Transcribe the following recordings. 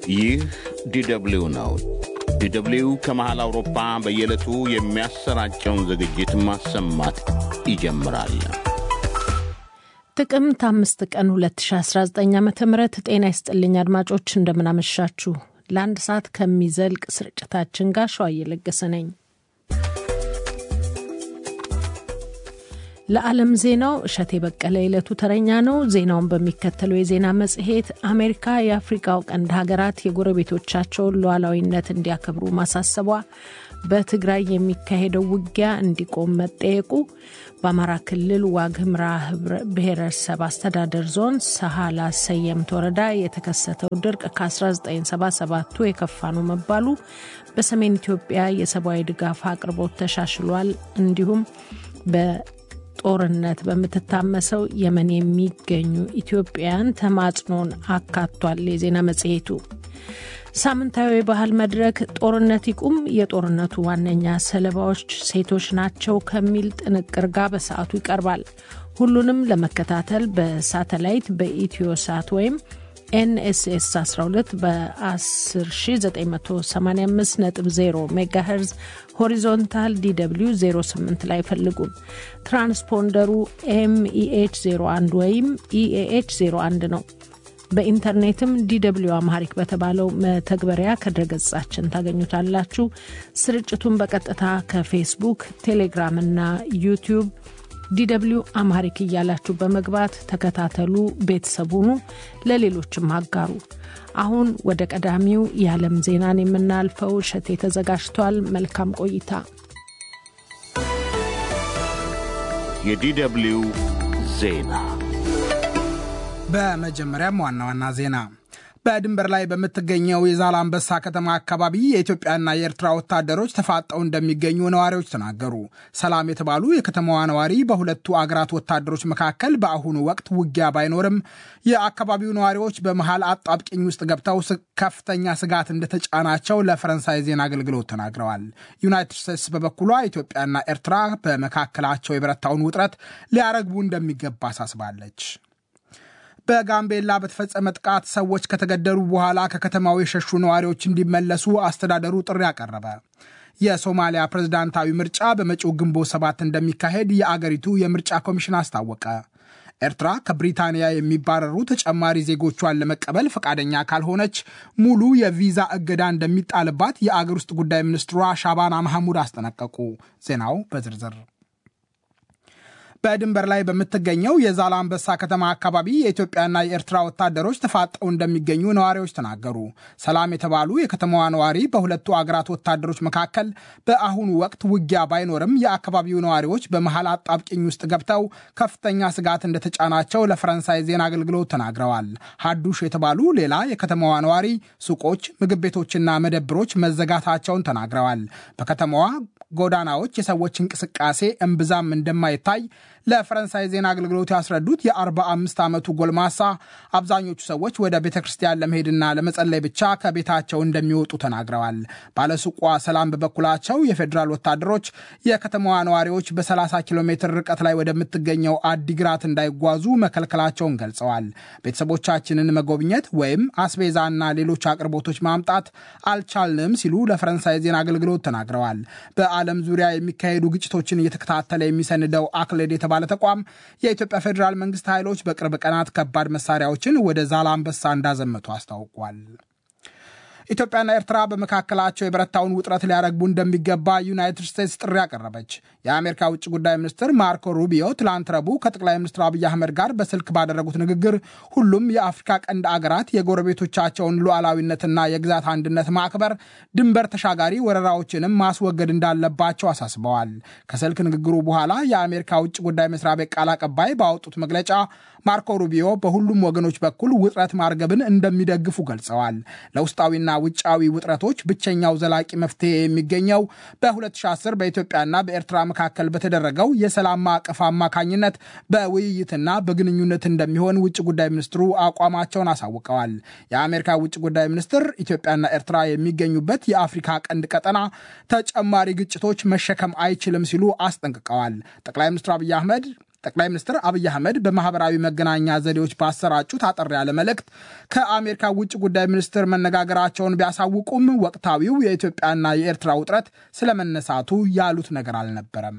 ይህ ዲደብሊው ነው። ዲደብሊው ከመሃል አውሮፓ በየዕለቱ የሚያሰራጨውን ዝግጅት ማሰማት ይጀምራል። ጥቅምት አምስት ቀን 2019 ዓ ም ጤና ይስጥልኝ አድማጮች፣ እንደምናመሻችሁ። ለአንድ ሰዓት ከሚዘልቅ ስርጭታችን ጋር ሸዋ እየለገሰ ነኝ። ለዓለም ዜናው እሸቴ በቀለ የዕለቱ ተረኛ ነው። ዜናውን በሚከተለው የዜና መጽሔት አሜሪካ የአፍሪካው ቀንድ ሀገራት የጎረቤቶቻቸውን ሉዓላዊነት እንዲያከብሩ ማሳሰቧ፣ በትግራይ የሚካሄደው ውጊያ እንዲቆም መጠየቁ፣ በአማራ ክልል ዋግ ኽምራ ብሔረሰብ አስተዳደር ዞን ሰሃላ ሰየምት ወረዳ የተከሰተው ድርቅ ከ1977ቱ የከፋ ነው መባሉ፣ በሰሜን ኢትዮጵያ የሰብአዊ ድጋፍ አቅርቦት ተሻሽሏል፣ እንዲሁም በ ጦርነት በምትታመሰው የመን የሚገኙ ኢትዮጵያውያን ተማጽኖን አካቷል። የዜና መጽሔቱ ሳምንታዊ የባህል መድረክ ጦርነት ይቁም፣ የጦርነቱ ዋነኛ ሰለባዎች ሴቶች ናቸው ከሚል ጥንቅር ጋር በሰዓቱ ይቀርባል። ሁሉንም ለመከታተል በሳተላይት በኢትዮ ሳት ወይም ኤንኤስኤስ 12 በ10985.0 ሜጋሄርዝ ሆሪዞንታል ዲw 08 ላይ ፈልጉን። ትራንስፖንደሩ ኤምኢኤች 01 ወይም ኢኤኤች 01 ነው። በኢንተርኔትም ዲw አማሪክ በተባለው መተግበሪያ ከድረገጻችን ታገኙታላችሁ። ስርጭቱን በቀጥታ ከፌስቡክ፣ ቴሌግራም እና ዩቲዩብ ዲw አማሪክ እያላችሁ በመግባት ተከታተሉ፣ ቤተሰቡኑ ለሌሎችም አጋሩ። አሁን ወደ ቀዳሚው የዓለም ዜናን የምናልፈው እሸቴ ተዘጋጅቷል። መልካም ቆይታ። የዲደብሊው ዜና በመጀመሪያም ዋና ዋና ዜና በድንበር ላይ በምትገኘው የዛላምበሳ ከተማ አካባቢ የኢትዮጵያና የኤርትራ ወታደሮች ተፋጠው እንደሚገኙ ነዋሪዎች ተናገሩ። ሰላም የተባሉ የከተማዋ ነዋሪ በሁለቱ አገራት ወታደሮች መካከል በአሁኑ ወቅት ውጊያ ባይኖርም የአካባቢው ነዋሪዎች በመሃል አጣብቂኝ ውስጥ ገብተው ከፍተኛ ስጋት እንደተጫናቸው ለፈረንሳይ ዜና አገልግሎት ተናግረዋል። ዩናይትድ ስቴትስ በበኩሏ ኢትዮጵያና ኤርትራ በመካከላቸው የበረታውን ውጥረት ሊያረግቡ እንደሚገባ አሳስባለች። በጋምቤላ በተፈጸመ ጥቃት ሰዎች ከተገደሉ በኋላ ከከተማው የሸሹ ነዋሪዎች እንዲመለሱ አስተዳደሩ ጥሪ አቀረበ። የሶማሊያ ፕሬዝዳንታዊ ምርጫ በመጪው ግንቦት ሰባት እንደሚካሄድ የአገሪቱ የምርጫ ኮሚሽን አስታወቀ። ኤርትራ ከብሪታንያ የሚባረሩ ተጨማሪ ዜጎቿን ለመቀበል ፈቃደኛ ካልሆነች ሙሉ የቪዛ እገዳ እንደሚጣልባት የአገር ውስጥ ጉዳይ ሚኒስትሯ ሻባና ማሐሙድ አስጠነቀቁ። ዜናው በዝርዝር በድንበር ላይ በምትገኘው የዛላምበሳ ከተማ አካባቢ የኢትዮጵያና የኤርትራ ወታደሮች ተፋጠው እንደሚገኙ ነዋሪዎች ተናገሩ። ሰላም የተባሉ የከተማዋ ነዋሪ በሁለቱ አገራት ወታደሮች መካከል በአሁኑ ወቅት ውጊያ ባይኖርም የአካባቢው ነዋሪዎች በመሃል አጣብቂኝ ውስጥ ገብተው ከፍተኛ ስጋት እንደተጫናቸው ለፈረንሳይ ዜና አገልግሎት ተናግረዋል። ሀዱሽ የተባሉ ሌላ የከተማዋ ነዋሪ ሱቆች፣ ምግብ ቤቶችና መደብሮች መዘጋታቸውን ተናግረዋል። በከተማዋ ጎዳናዎች የሰዎች እንቅስቃሴ እምብዛም እንደማይታይ ለፈረንሳይ ዜና አገልግሎት ያስረዱት የ45 ዓመቱ ጎልማሳ አብዛኞቹ ሰዎች ወደ ቤተ ክርስቲያን ለመሄድና ለመጸለይ ብቻ ከቤታቸው እንደሚወጡ ተናግረዋል። ባለሱቋ ሰላም በበኩላቸው የፌዴራል ወታደሮች የከተማዋ ነዋሪዎች በ30 ኪሎ ሜትር ርቀት ላይ ወደምትገኘው አዲግራት እንዳይጓዙ መከልከላቸውን ገልጸዋል። ቤተሰቦቻችንን መጎብኘት ወይም አስቤዛና ሌሎች አቅርቦቶች ማምጣት አልቻልንም ሲሉ ለፈረንሳይ ዜና አገልግሎት ተናግረዋል። በዓለም ዙሪያ የሚካሄዱ ግጭቶችን እየተከታተለ የሚሰንደው አክሌድ የተባለ ተቋም የኢትዮጵያ ፌዴራል መንግስት ኃይሎች በቅርብ ቀናት ከባድ መሳሪያዎችን ወደ ዛላምበሳ እንዳዘመቱ አስታውቋል። ኢትዮጵያና ኤርትራ በመካከላቸው የበረታውን ውጥረት ሊያረግቡ እንደሚገባ ዩናይትድ ስቴትስ ጥሪ አቀረበች። የአሜሪካ ውጭ ጉዳይ ሚኒስትር ማርኮ ሩቢዮ ትላንት ረቡዕ ከጠቅላይ ሚኒስትር አብይ አህመድ ጋር በስልክ ባደረጉት ንግግር ሁሉም የአፍሪካ ቀንድ አገራት የጎረቤቶቻቸውን ሉዓላዊነትና የግዛት አንድነት ማክበር፣ ድንበር ተሻጋሪ ወረራዎችንም ማስወገድ እንዳለባቸው አሳስበዋል። ከስልክ ንግግሩ በኋላ የአሜሪካ ውጭ ጉዳይ መስሪያ ቤት ቃል አቀባይ ባወጡት መግለጫ ማርኮ ሩቢዮ በሁሉም ወገኖች በኩል ውጥረት ማርገብን እንደሚደግፉ ገልጸዋል። ለውስጣዊና ውጫዊ ውጥረቶች ብቸኛው ዘላቂ መፍትሄ የሚገኘው በ2010 በኢትዮጵያና በኤርትራ መካከል በተደረገው የሰላም ማዕቀፍ አማካኝነት በውይይትና በግንኙነት እንደሚሆን ውጭ ጉዳይ ሚኒስትሩ አቋማቸውን አሳውቀዋል። የአሜሪካ ውጭ ጉዳይ ሚኒስትር ኢትዮጵያና ኤርትራ የሚገኙበት የአፍሪካ ቀንድ ቀጠና ተጨማሪ ግጭቶች መሸከም አይችልም ሲሉ አስጠንቅቀዋል። ጠቅላይ ሚኒስትር አብይ አህመድ ጠቅላይ ሚኒስትር አብይ አህመድ በማህበራዊ መገናኛ ዘዴዎች ባሰራጩት አጠር ያለ መልእክት ከአሜሪካ ውጭ ጉዳይ ሚኒስትር መነጋገራቸውን ቢያሳውቁም ወቅታዊው የኢትዮጵያና የኤርትራ ውጥረት ስለመነሳቱ ያሉት ነገር አልነበረም።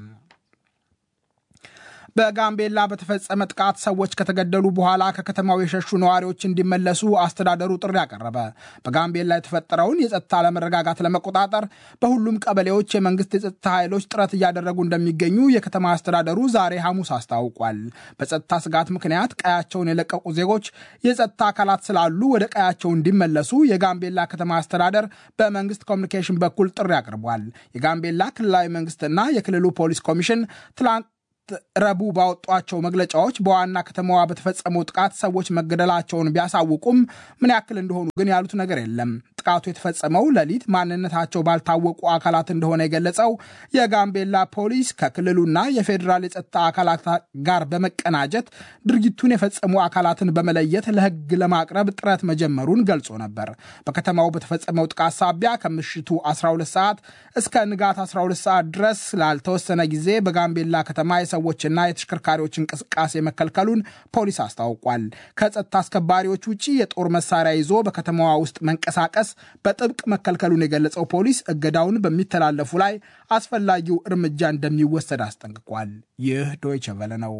በጋምቤላ በተፈጸመ ጥቃት ሰዎች ከተገደሉ በኋላ ከከተማው የሸሹ ነዋሪዎች እንዲመለሱ አስተዳደሩ ጥሪ አቀረበ። በጋምቤላ የተፈጠረውን የጸጥታ አለመረጋጋት ለመቆጣጠር በሁሉም ቀበሌዎች የመንግስት የጸጥታ ኃይሎች ጥረት እያደረጉ እንደሚገኙ የከተማ አስተዳደሩ ዛሬ ሐሙስ አስታውቋል። በጸጥታ ስጋት ምክንያት ቀያቸውን የለቀቁ ዜጎች የጸጥታ አካላት ስላሉ ወደ ቀያቸው እንዲመለሱ የጋምቤላ ከተማ አስተዳደር በመንግስት ኮሚኒኬሽን በኩል ጥሪ አቅርቧል። የጋምቤላ ክልላዊ መንግስትና የክልሉ ፖሊስ ኮሚሽን ትላንት ረቡዕ ባወጧቸው መግለጫዎች በዋና ከተማዋ በተፈጸመው ጥቃት ሰዎች መገደላቸውን ቢያሳውቁም ምን ያክል እንደሆኑ ግን ያሉት ነገር የለም። ጥቃቱ የተፈጸመው ሌሊት ማንነታቸው ባልታወቁ አካላት እንደሆነ የገለጸው የጋምቤላ ፖሊስ ከክልሉና የፌዴራል የጸጥታ አካላት ጋር በመቀናጀት ድርጊቱን የፈጸሙ አካላትን በመለየት ለሕግ ለማቅረብ ጥረት መጀመሩን ገልጾ ነበር። በከተማው በተፈጸመው ጥቃት ሳቢያ ከምሽቱ 12 ሰዓት እስከ ንጋት 12 ሰዓት ድረስ ላልተወሰነ ጊዜ በጋምቤላ ከተማ የሰዎችና የተሽከርካሪዎች እንቅስቃሴ መከልከሉን ፖሊስ አስታውቋል። ከጸጥታ አስከባሪዎች ውጭ የጦር መሳሪያ ይዞ በከተማዋ ውስጥ መንቀሳቀስ በጥብቅ መከልከሉን የገለጸው ፖሊስ እገዳውን በሚተላለፉ ላይ አስፈላጊው እርምጃ እንደሚወሰድ አስጠንቅቋል። ይህ ዶይቸ ቨለ ነው።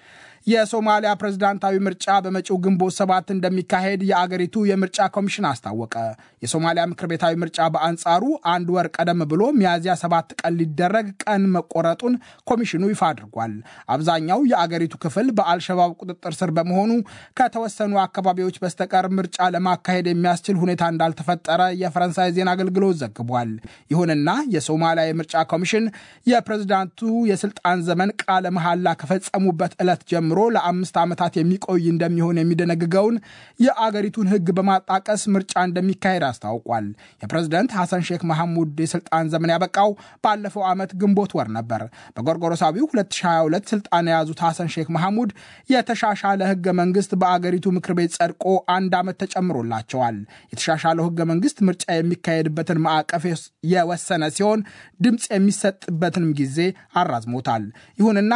የሶማሊያ ፕሬዝዳንታዊ ምርጫ በመጪው ግንቦት ሰባት እንደሚካሄድ የአገሪቱ የምርጫ ኮሚሽን አስታወቀ። የሶማሊያ ምክር ቤታዊ ምርጫ በአንጻሩ አንድ ወር ቀደም ብሎ ሚያዝያ ሰባት ቀን ሊደረግ ቀን መቆረጡን ኮሚሽኑ ይፋ አድርጓል። አብዛኛው የአገሪቱ ክፍል በአልሸባብ ቁጥጥር ስር በመሆኑ ከተወሰኑ አካባቢዎች በስተቀር ምርጫ ለማካሄድ የሚያስችል ሁኔታ እንዳልተፈጠረ የፈረንሳይ ዜና አገልግሎት ዘግቧል። ይሁንና የሶማሊያ የምርጫ ኮሚሽን የፕሬዝዳንቱ የስልጣን ዘመን ቃለ መሐላ ከፈጸሙበት ዕለት ጀምሮ ጀምሮ ለአምስት ዓመታት የሚቆይ እንደሚሆን የሚደነግገውን የአገሪቱን ሕግ በማጣቀስ ምርጫ እንደሚካሄድ አስታውቋል። የፕሬዝደንት ሐሰን ሼክ መሐሙድ የስልጣን ዘመን ያበቃው ባለፈው ዓመት ግንቦት ወር ነበር። በጎርጎሮሳዊው 2022 ስልጣን የያዙት ሐሰን ሼክ መሐሙድ የተሻሻለ ሕገ መንግስት በአገሪቱ ምክር ቤት ጸድቆ አንድ ዓመት ተጨምሮላቸዋል። የተሻሻለው ሕገ መንግስት ምርጫ የሚካሄድበትን ማዕቀፍ የወሰነ ሲሆን ድምፅ የሚሰጥበትንም ጊዜ አራዝሞታል። ይሁንና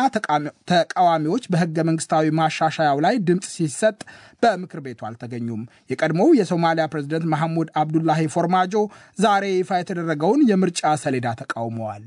ተቃዋሚዎች በሕገ መንግስታዊ ማሻሻያው ላይ ድምፅ ሲሰጥ በምክር ቤቱ አልተገኙም። የቀድሞው የሶማሊያ ፕሬዝደንት መሐሙድ አብዱላሂ ፎርማጆ ዛሬ ይፋ የተደረገውን የምርጫ ሰሌዳ ተቃውመዋል።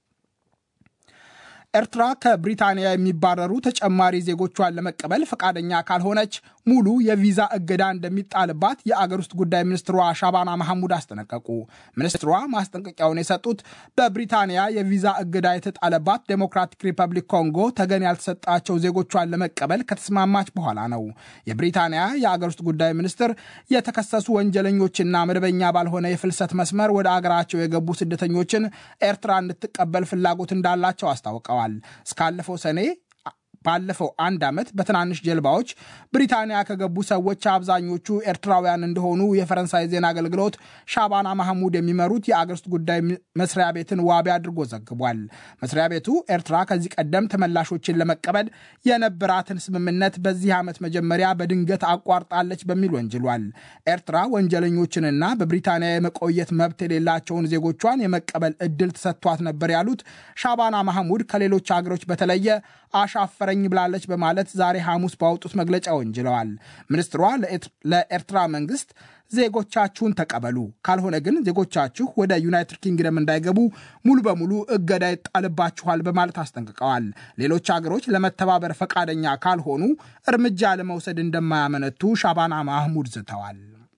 ኤርትራ ከብሪታንያ የሚባረሩ ተጨማሪ ዜጎቿን ለመቀበል ፈቃደኛ ካልሆነች ሙሉ የቪዛ እገዳ እንደሚጣልባት የአገር ውስጥ ጉዳይ ሚኒስትሯ ሻባና መሐሙድ አስጠነቀቁ። ሚኒስትሯ ማስጠንቀቂያውን የሰጡት በብሪታንያ የቪዛ እገዳ የተጣለባት ዴሞክራቲክ ሪፐብሊክ ኮንጎ ተገን ያልተሰጣቸው ዜጎቿን ለመቀበል ከተስማማች በኋላ ነው። የብሪታንያ የአገር ውስጥ ጉዳይ ሚኒስትር የተከሰሱ ወንጀለኞችና መደበኛ ባልሆነ የፍልሰት መስመር ወደ አገራቸው የገቡ ስደተኞችን ኤርትራ እንድትቀበል ፍላጎት እንዳላቸው አስታውቀዋል። እስካለፈው ሰኔ ባለፈው አንድ ዓመት በትናንሽ ጀልባዎች ብሪታንያ ከገቡ ሰዎች አብዛኞቹ ኤርትራውያን እንደሆኑ የፈረንሳይ ዜና አገልግሎት ሻባና ማህሙድ የሚመሩት የአገር ውስጥ ጉዳይ መስሪያ ቤትን ዋቢ አድርጎ ዘግቧል። መስሪያ ቤቱ ኤርትራ ከዚህ ቀደም ተመላሾችን ለመቀበል የነበራትን ስምምነት በዚህ ዓመት መጀመሪያ በድንገት አቋርጣለች በሚል ወንጅሏል። ኤርትራ ወንጀለኞችንና በብሪታንያ የመቆየት መብት የሌላቸውን ዜጎቿን የመቀበል እድል ተሰጥቷት ነበር ያሉት ሻባና ማህሙድ ከሌሎች አገሮች በተለየ አሻፈረ ብላለች በማለት ዛሬ ሐሙስ ባወጡት መግለጫ ወንጅለዋል። ሚኒስትሯ ለኤርትራ መንግስት ዜጎቻችሁን ተቀበሉ፣ ካልሆነ ግን ዜጎቻችሁ ወደ ዩናይትድ ኪንግደም እንዳይገቡ ሙሉ በሙሉ እገዳ ይጣልባችኋል በማለት አስጠንቅቀዋል። ሌሎች አገሮች ለመተባበር ፈቃደኛ ካልሆኑ እርምጃ ለመውሰድ እንደማያመነቱ ሻባና ማህሙድ ዝተዋል።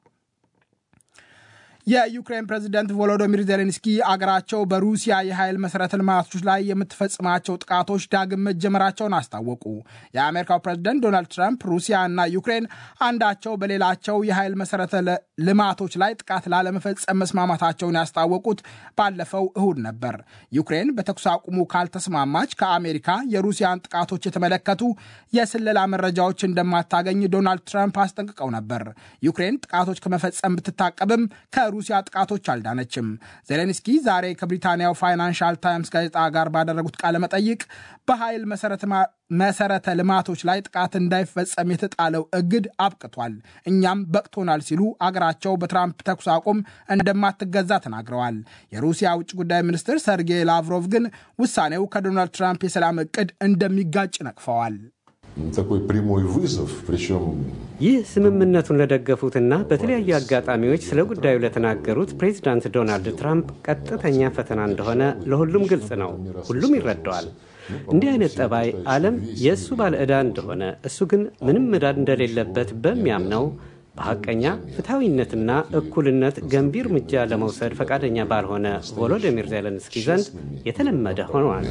የዩክሬን ፕሬዚደንት ቮሎዶሚር ዜሌንስኪ አገራቸው በሩሲያ የኃይል መሠረተ ልማቶች ላይ የምትፈጽማቸው ጥቃቶች ዳግም መጀመራቸውን አስታወቁ። የአሜሪካው ፕሬዚደንት ዶናልድ ትራምፕ ሩሲያ እና ዩክሬን አንዳቸው በሌላቸው የኃይል መሠረተ ልማቶች ላይ ጥቃት ላለመፈጸም መስማማታቸውን ያስታወቁት ባለፈው እሁድ ነበር። ዩክሬን በተኩስ አቁሙ ካልተስማማች ከአሜሪካ የሩሲያን ጥቃቶች የተመለከቱ የስለላ መረጃዎች እንደማታገኝ ዶናልድ ትራምፕ አስጠንቅቀው ነበር። ዩክሬን ጥቃቶች ከመፈጸም ብትታቀብም ከሩሲያ ጥቃቶች አልዳነችም። ዜሌንስኪ ዛሬ ከብሪታንያው ፋይናንሻል ታይምስ ጋዜጣ ጋር ባደረጉት ቃለ መጠይቅ በኃይል መሰረተ ልማቶች ላይ ጥቃት እንዳይፈጸም የተጣለው እግድ አብቅቷል፣ እኛም በቅቶናል ሲሉ አገራቸው በትራምፕ ተኩስ አቁም እንደማትገዛ ተናግረዋል። የሩሲያ ውጭ ጉዳይ ሚኒስትር ሰርጌይ ላቭሮቭ ግን ውሳኔው ከዶናልድ ትራምፕ የሰላም እቅድ እንደሚጋጭ ነቅፈዋል። ይህ ስምምነቱን ለደገፉትና በተለያዩ አጋጣሚዎች ስለ ጉዳዩ ለተናገሩት ፕሬዚዳንት ዶናልድ ትራምፕ ቀጥተኛ ፈተና እንደሆነ ለሁሉም ግልጽ ነው። ሁሉም ይረዳዋል። እንዲህ አይነት ጠባይ ዓለም የእሱ ባለ ዕዳ እንደሆነ እሱ ግን ምንም ዕዳ እንደሌለበት በሚያምነው በሐቀኛ ፍትሐዊነትና እኩልነት ገንቢ እርምጃ ለመውሰድ ፈቃደኛ ባልሆነ ቮሎዲሚር ዜሌንስኪ ዘንድ የተለመደ ሆኗል።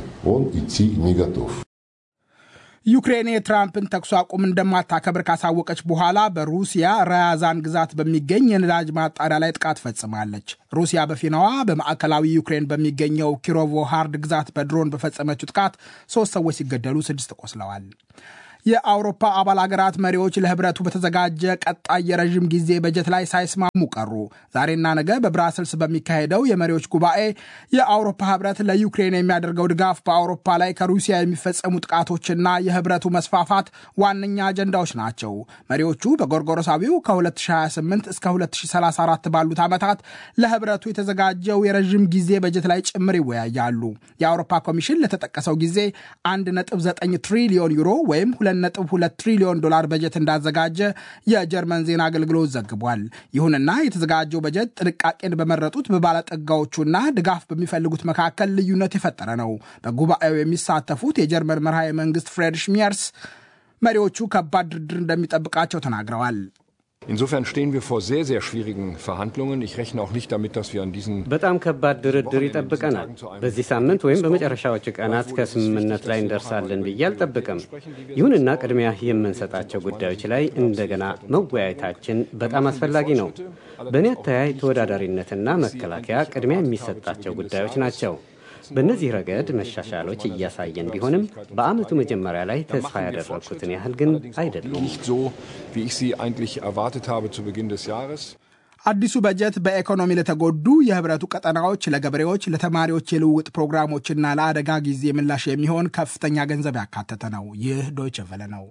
ዩክሬን የትራምፕን ተኩስ አቁም እንደማታከብር ካሳወቀች በኋላ በሩሲያ ራያዛን ግዛት በሚገኝ የነዳጅ ማጣሪያ ላይ ጥቃት ፈጽማለች። ሩሲያ በፊናዋ በማዕከላዊ ዩክሬን በሚገኘው ኪሮቮ ሃርድ ግዛት በድሮን በፈጸመችው ጥቃት ሶስት ሰዎች ሲገደሉ ስድስት ቆስለዋል። የአውሮፓ አባል አገራት መሪዎች ለህብረቱ በተዘጋጀ ቀጣይ የረዥም ጊዜ በጀት ላይ ሳይስማሙ ቀሩ። ዛሬና ነገ በብራስልስ በሚካሄደው የመሪዎች ጉባኤ የአውሮፓ ህብረት ለዩክሬን የሚያደርገው ድጋፍ በአውሮፓ ላይ ከሩሲያ የሚፈጸሙ ጥቃቶችና የህብረቱ መስፋፋት ዋነኛ አጀንዳዎች ናቸው። መሪዎቹ በጎርጎሮሳዊው ከ2028 እስከ 2034 ባሉት ዓመታት ለህብረቱ የተዘጋጀው የረዥም ጊዜ በጀት ላይ ጭምር ይወያያሉ። የአውሮፓ ኮሚሽን ለተጠቀሰው ጊዜ 1.9 ትሪሊዮን ዩሮ ወይም 2.2 ትሪሊዮን ዶላር በጀት እንዳዘጋጀ የጀርመን ዜና አገልግሎት ዘግቧል። ይሁንና የተዘጋጀው በጀት ጥንቃቄን በመረጡት በባለጠጋዎቹና ድጋፍ በሚፈልጉት መካከል ልዩነት የፈጠረ ነው። በጉባኤው የሚሳተፉት የጀርመን መርሃ መንግስት ፍሬድሪሽ ሚየርስ መሪዎቹ ከባድ ድርድር እንደሚጠብቃቸው ተናግረዋል። Insofern stehen wir vor sehr, sehr schwierigen Verhandlungen. Ich rechne auch nicht damit, dass wir an diesen በጣም ከባድ ድርድር ይጠብቀናል። በዚህ ሳምንት ወይም በመጨረሻዎቹ ቀናት ከስምምነት ላይ እንደርሳለን ብዬ አልጠብቅም። ይሁንና ቅድሚያ የምንሰጣቸው ጉዳዮች ላይ እንደገና መወያየታችን በጣም አስፈላጊ ነው። በእኔ አተያይ ተወዳዳሪነትና መከላከያ ቅድሚያ የሚሰጣቸው ጉዳዮች ናቸው። በእነዚህ ረገድ መሻሻሎች እያሳየን ቢሆንም በዓመቱ መጀመሪያ ላይ ተስፋ ያደረግኩትን ያህል ግን አይደሉም። nicht so, wie ich sie eigentlich erwartet habe zu Beginn des Jahres. አዲሱ በጀት በኢኮኖሚ ለተጎዱ የህብረቱ ቀጠናዎች፣ ለገበሬዎች፣ ለተማሪዎች የልውውጥ ፕሮግራሞችና ለአደጋ ጊዜ ምላሽ የሚሆን ከፍተኛ ገንዘብ ያካተተ ነው። ይህ ዶይቸ ቨለ ነው።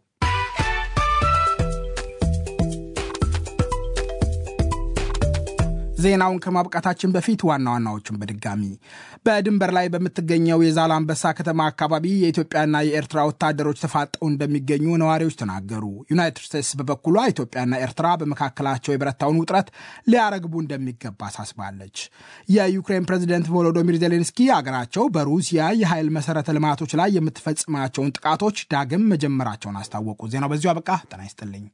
ዜናውን ከማብቃታችን በፊት ዋና ዋናዎቹን በድጋሚ በድንበር ላይ በምትገኘው የዛላምበሳ ከተማ አካባቢ የኢትዮጵያና የኤርትራ ወታደሮች ተፋጠው እንደሚገኙ ነዋሪዎች ተናገሩ። ዩናይትድ ስቴትስ በበኩሏ ኢትዮጵያና ኤርትራ በመካከላቸው የበረታውን ውጥረት ሊያረግቡ እንደሚገባ አሳስባለች። የዩክሬን ፕሬዚደንት ቮሎዶሚር ዜሌንስኪ አገራቸው በሩሲያ የኃይል መሰረተ ልማቶች ላይ የምትፈጽማቸውን ጥቃቶች ዳግም መጀመራቸውን አስታወቁ። ዜናው በዚሁ አበቃ። ጤና ይስጥልኝ።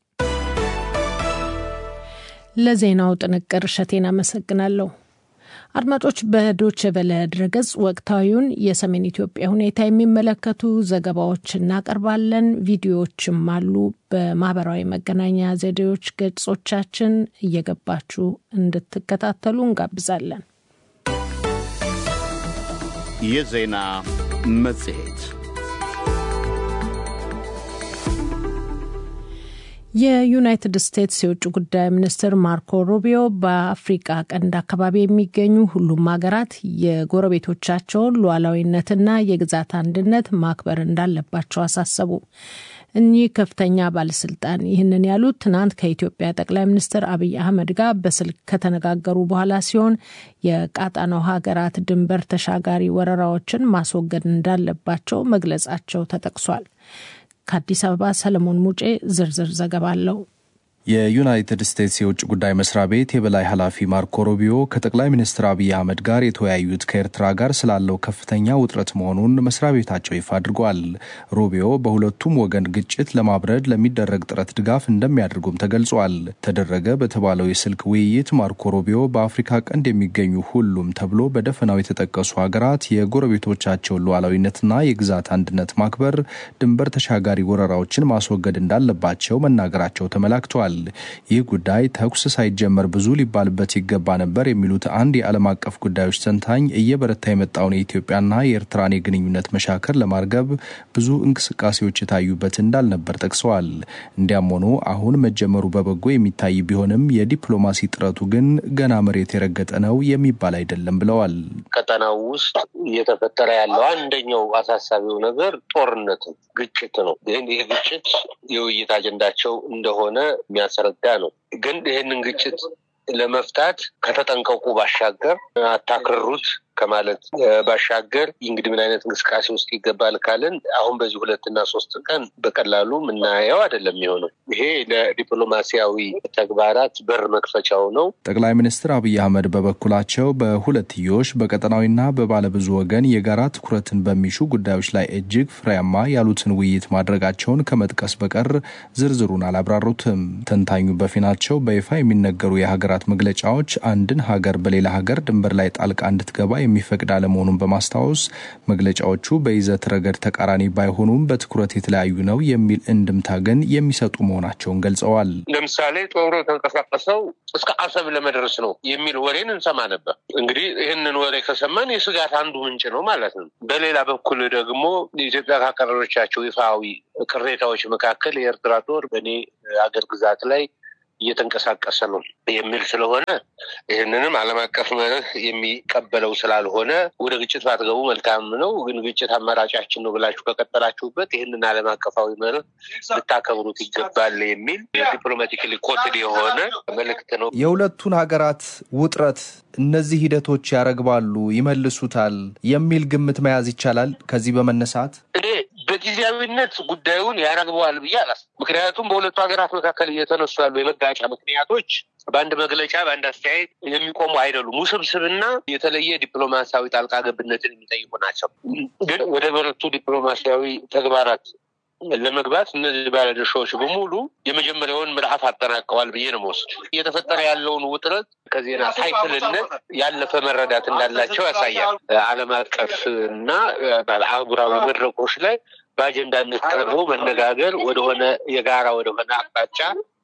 ለዜናው ጥንቅር እሸቴን አመሰግናለሁ። አድማጮች በዶች ቨለ ድረገጽ ወቅታዊውን የሰሜን ኢትዮጵያ ሁኔታ የሚመለከቱ ዘገባዎች እናቀርባለን። ቪዲዮዎችም አሉ። በማህበራዊ መገናኛ ዘዴዎች ገጾቻችን እየገባችሁ እንድትከታተሉ እንጋብዛለን። የዜና መጽሔት የዩናይትድ ስቴትስ የውጭ ጉዳይ ሚኒስትር ማርኮ ሩቢዮ በአፍሪቃ ቀንድ አካባቢ የሚገኙ ሁሉም ሀገራት የጎረቤቶቻቸውን ሉዓላዊነትና የግዛት አንድነት ማክበር እንዳለባቸው አሳሰቡ። እኚህ ከፍተኛ ባለስልጣን ይህንን ያሉት ትናንት ከኢትዮጵያ ጠቅላይ ሚኒስትር አብይ አህመድ ጋር በስልክ ከተነጋገሩ በኋላ ሲሆን የቀጣናው ሀገራት ድንበር ተሻጋሪ ወረራዎችን ማስወገድ እንዳለባቸው መግለጻቸው ተጠቅሷል። ከአዲስ አበባ ሰለሞን ሙጬ ዝርዝር ዘገባ አለው። የዩናይትድ ስቴትስ የውጭ ጉዳይ መስሪያ ቤት የበላይ ኃላፊ ማርኮ ሩቢዮ ከጠቅላይ ሚኒስትር አብይ አህመድ ጋር የተወያዩት ከኤርትራ ጋር ስላለው ከፍተኛ ውጥረት መሆኑን መስሪያ ቤታቸው ይፋ አድርጓል። ሩቢዮ በሁለቱም ወገን ግጭት ለማብረድ ለሚደረግ ጥረት ድጋፍ እንደሚያደርጉም ተገልጿል። ተደረገ በተባለው የስልክ ውይይት ማርኮ ሩቢዮ በአፍሪካ ቀንድ የሚገኙ ሁሉም ተብሎ በደፈናው የተጠቀሱ ሀገራት የጎረቤቶቻቸውን ሉዓላዊነትና የግዛት አንድነት ማክበር፣ ድንበር ተሻጋሪ ወረራዎችን ማስወገድ እንዳለባቸው መናገራቸው ተመላክቷል። ተናግረዋል። ይህ ጉዳይ ተኩስ ሳይጀመር ብዙ ሊባልበት ይገባ ነበር የሚሉት አንድ የዓለም አቀፍ ጉዳዮች ተንታኝ እየበረታ የመጣውን የኢትዮጵያና የኤርትራን የግንኙነት መሻከር ለማርገብ ብዙ እንቅስቃሴዎች የታዩበት እንዳልነበር ጠቅሰዋል። እንዲያም ሆኖ አሁን መጀመሩ በበጎ የሚታይ ቢሆንም የዲፕሎማሲ ጥረቱ ግን ገና መሬት የረገጠ ነው የሚባል አይደለም ብለዋል። ቀጠናው ውስጥ እየተፈጠረ ያለው አንደኛው አሳሳቢው ነገር ጦርነት ነው፣ ግጭት ነው። ይህን ይህ ግጭት የውይይት አጀንዳቸው እንደሆነ የሚያስረዳ ነው። ግን ይህንን ግጭት ለመፍታት ከተጠንቀቁ ባሻገር አታክርሩት ከማለት ባሻገር እንግዲህ ምን አይነት እንቅስቃሴ ውስጥ ይገባል ካልን አሁን በዚህ ሁለትና ሶስት ቀን በቀላሉ የምናየው አይደለም የሚሆነው። ይሄ ለዲፕሎማሲያዊ ተግባራት በር መክፈቻው ነው። ጠቅላይ ሚኒስትር አብይ አህመድ በበኩላቸው በሁለትዮሽ በቀጠናዊና በባለብዙ ወገን የጋራ ትኩረትን በሚሹ ጉዳዮች ላይ እጅግ ፍሬያማ ያሉትን ውይይት ማድረጋቸውን ከመጥቀስ በቀር ዝርዝሩን አላብራሩትም። ተንታኙ በፊናቸው በይፋ የሚነገሩ የሀገራት መግለጫዎች አንድን ሀገር በሌላ ሀገር ድንበር ላይ ጣልቃ እንድትገባ የሚፈቅድ አለመሆኑን በማስታወስ መግለጫዎቹ በይዘት ረገድ ተቃራኒ ባይሆኑም በትኩረት የተለያዩ ነው የሚል እንድምታ ግን የሚሰጡ መሆናቸውን ገልጸዋል። ለምሳሌ ጦሩ የተንቀሳቀሰው እስከ አሰብ ለመድረስ ነው የሚል ወሬን እንሰማ ነበር። እንግዲህ ይህንን ወሬ ከሰማን የስጋት አንዱ ምንጭ ነው ማለት ነው። በሌላ በኩል ደግሞ ኢትዮጵያ ካቀረበቻቸው ይፋዊ ቅሬታዎች መካከል የኤርትራ ጦር በእኔ አገር ግዛት ላይ እየተንቀሳቀሰ ነው የሚል ስለሆነ ይህንንም ዓለም አቀፍ መርህ የሚቀበለው ስላልሆነ ወደ ግጭት ባትገቡ መልካም ነው። ግን ግጭት አማራጫችን ነው ብላችሁ ከቀጠላችሁበት ይህንን ዓለም አቀፋዊ መርህ ልታከብሩት ይገባል የሚል ዲፕሎማቲካሊ ኮትድ የሆነ መልእክት ነው። የሁለቱን ሀገራት ውጥረት እነዚህ ሂደቶች ያረግባሉ፣ ይመልሱታል የሚል ግምት መያዝ ይቻላል። ከዚህ በመነሳት እኔ በጊዜያዊነት ጉዳዩን ያረግበዋል ብዬ አላስ ምክንያቱም በሁለቱ ሀገራት መካከል እየተነሱ ያሉ የመጋጫ ምክንያቶች በአንድ መግለጫ በአንድ አስተያየት የሚቆሙ አይደሉም። ውስብስብና የተለየ ዲፕሎማሲያዊ ጣልቃ ገብነትን የሚጠይቁ ናቸው። ግን ወደ በረቱ ዲፕሎማሲያዊ ተግባራት ለመግባት እነዚህ ባለድርሻዎች በሙሉ የመጀመሪያውን ምዕራፍ አጠናቀዋል ብዬ ነው መወስድ። እየተፈጠረ ያለውን ውጥረት ከዜና ሳይክልነት ያለፈ መረዳት እንዳላቸው ያሳያል። ዓለም አቀፍ እና አህጉራዊ መድረኮች ላይ በአጀንዳነት ቀርቦ መነጋገር ወደሆነ የጋራ ወደሆነ አቅጣጫ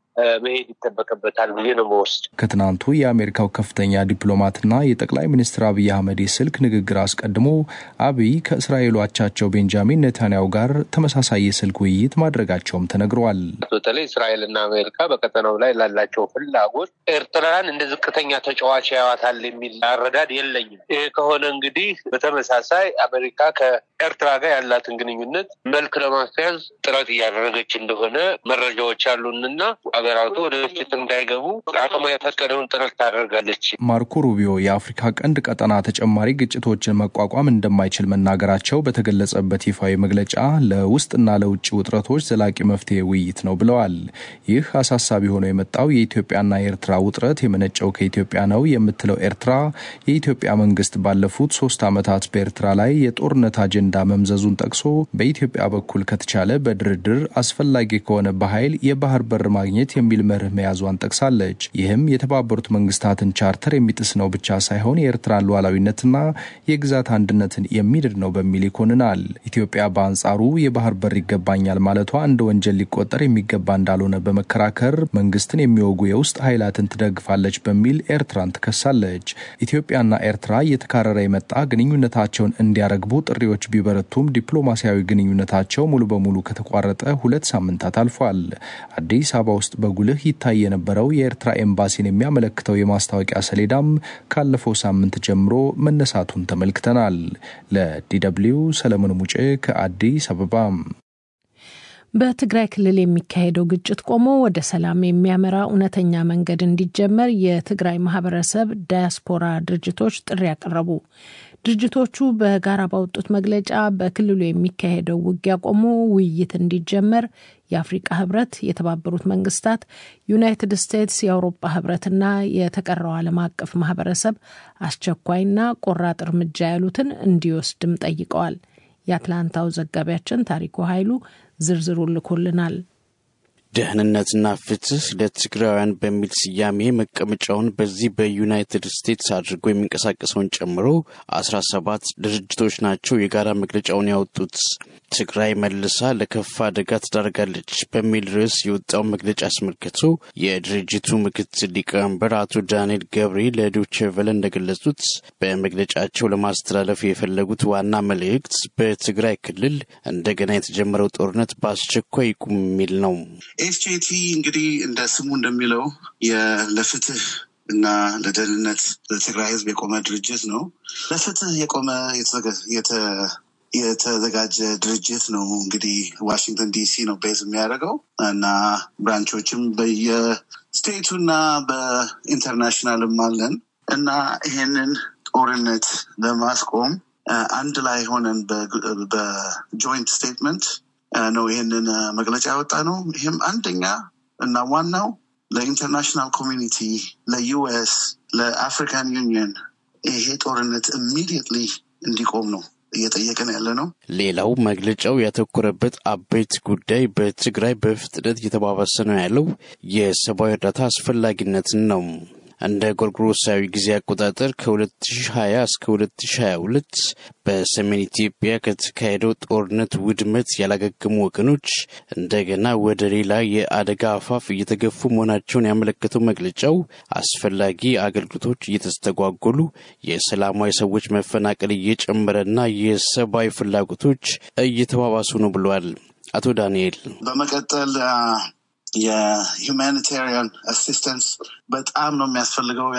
መሄድ ይጠበቅበታል ብዬ ነው መወስድ። ከትናንቱ የአሜሪካው ከፍተኛ ዲፕሎማትና የጠቅላይ ሚኒስትር አብይ አህመድ የስልክ ንግግር አስቀድሞ አብይ ከእስራኤሉ አቻቸው ቤንጃሚን ኔታንያሁ ጋር ተመሳሳይ የስልክ ውይይት ማድረጋቸውም ተነግሯል። በተለይ እስራኤልና አሜሪካ በቀጠናው ላይ ላላቸው ፍላጎት ኤርትራን እንደ ዝቅተኛ ተጫዋች ያዋታል የሚል አረዳድ የለኝም። ይህ ከሆነ እንግዲህ በተመሳሳይ አሜሪካ ከኤርትራ ጋር ያላትን ግንኙነት መልክ ለማስያዝ ጥረት እያደረገች እንደሆነ መረጃዎች አሉንና ሀገራቱ ወደ ግጭት እንዳይገቡ አቅሟ የፈቀደውን ጥረት ታደርጋለች። ማርኮ ሩቢዮ የአፍሪካ ቀንድ ቀጠና ተጨማሪ ግጭቶችን መቋቋም እንደማይችል መናገራቸው በተገለጸበት ይፋዊ መግለጫ ለውስጥና ለውጭ ውጥረቶች ዘላቂ መፍትሄ ውይይት ነው ብለዋል። ይህ አሳሳቢ ሆኖ የመጣው የኢትዮጵያና የኤርትራ ውጥረት የመነጨው ከኢትዮጵያ ነው የምትለው ኤርትራ የኢትዮጵያ መንግስት ባለፉት ሶስት ዓመታት በኤርትራ ላይ የጦርነት አጀንዳ መምዘዙን ጠቅሶ በኢትዮጵያ በኩል ከተቻለ በድርድር አስፈላጊ ከሆነ በኃይል የባህር በር ማግኘት የሚል መርህ መያዟን ጠቅሳለች። ይህም የተባበሩት መንግስታትን ቻርተር የሚጥስ ነው ብቻ ሳይሆን የኤርትራን ሉዓላዊነትና የግዛት አንድነትን የሚድድ ነው በሚል ይኮንናል። ኢትዮጵያ በአንጻሩ የባህር በር ይገባኛል ማለቷ እንደ ወንጀል ሊቆጠር የሚገባ እንዳልሆነ በመከራከር መንግስትን የሚወጉ የውስጥ ኃይላትን ትደግፋለች በሚል ኤርትራን ትከሳለች። ኢትዮጵያና ኤርትራ እየተካረረ የመጣ ግንኙነታቸውን እንዲያረግቡ ጥሪዎች ቢበረቱም ዲፕሎማሲያዊ ግንኙነታቸው ሙሉ በሙሉ ከተቋረጠ ሁለት ሳምንታት አልፏል። አዲስ አበባ ውስጥ በጉልህ ይታይ የነበረው የኤርትራ ኤምባሲን የሚያመለክተው የማስታወቂያ ሰሌዳም ካለፈው ሳምንት ጀምሮ መነሳቱን ተመልክተናል። ለዲደብሊው ሰለሞን ሙጬ ከአዲስ አበባ። በትግራይ ክልል የሚካሄደው ግጭት ቆሞ ወደ ሰላም የሚያመራ እውነተኛ መንገድ እንዲጀመር የትግራይ ማህበረሰብ ዳያስፖራ ድርጅቶች ጥሪ ያቀረቡ። ድርጅቶቹ በጋራ ባወጡት መግለጫ በክልሉ የሚካሄደው ውጊያ ቆሞ ውይይት እንዲጀመር የአፍሪቃ ህብረት፣ የተባበሩት መንግስታት፣ ዩናይትድ ስቴትስ፣ የአውሮፓ ህብረትና የተቀረው ዓለም አቀፍ ማህበረሰብ አስቸኳይና ቆራጥ እርምጃ ያሉትን እንዲወስድም ጠይቀዋል። የአትላንታው ዘጋቢያችን ታሪኩ ኃይሉ ዝርዝሩ ልኮልናል። ደህንነትና ፍትህ ለትግራውያን በሚል ስያሜ መቀመጫውን በዚህ በዩናይትድ ስቴትስ አድርጎ የሚንቀሳቀሰውን ጨምሮ አስራ ሰባት ድርጅቶች ናቸው የጋራ መግለጫውን ያወጡት። ትግራይ መልሳ ለከፋ አደጋ ትዳርጋለች በሚል ርዕስ የወጣው መግለጫ አስመልክቶ የድርጅቱ ምክትል ሊቀመንበር አቶ ዳንኤል ገብሬ ለዶቼ ቬለ እንደገለጹት በመግለጫቸው ለማስተላለፍ የፈለጉት ዋና መልእክት በትግራይ ክልል እንደገና የተጀመረው ጦርነት በአስቸኳይ ይቁም የሚል ነው። ኤስጄቲ እንግዲህ እንደ ስሙ እንደሚለው ለፍትህ እና ለደህንነት ለትግራይ ህዝብ የቆመ ድርጅት ነው። ለፍትህ የቆመ የተዘጋጀ ድርጅት ነው። እንግዲህ ዋሽንግተን ዲሲ ነው ቤዝ የሚያደርገው እና ብራንቾችም በየስቴቱ እና በኢንተርናሽናልም አለን እና ይሄንን ጦርነት ለማስቆም አንድ ላይ ሆነን በጆይንት ስቴትመንት ነው ይሄንን መግለጫ ያወጣ ነው። ይህም አንደኛ እና ዋናው ለኢንተርናሽናል ኮሚኒቲ፣ ለዩኤስ፣ ለአፍሪካን ዩኒየን ይሄ ጦርነት ኢሚዲየትሊ እንዲቆም ነው እየጠየቅን ያለ ነው። ሌላው መግለጫው ያተኮረበት አበይት ጉዳይ በትግራይ በፍጥነት እየተባባሰ ነው ያለው የሰብአዊ እርዳታ አስፈላጊነትን ነው። እንደ ጎርጎሮሳዊ ጊዜ አቆጣጠር ከ2020 እስከ 2022 በሰሜን ኢትዮጵያ ከተካሄደው ጦርነት ውድመት ያላገገሙ ወገኖች እንደገና ወደ ሌላ የአደጋ አፋፍ እየተገፉ መሆናቸውን ያመለከተው መግለጫው አስፈላጊ አገልግሎቶች እየተስተጓጎሉ፣ የሰላማዊ ሰዎች መፈናቀል እየጨመረና የሰብአዊ ፍላጎቶች እየተባባሱ ነው ብሏል። አቶ ዳንኤል በመቀጠል የሁማኒታሪያን አሲስተንስ በጣም ነው የሚያስፈልገው።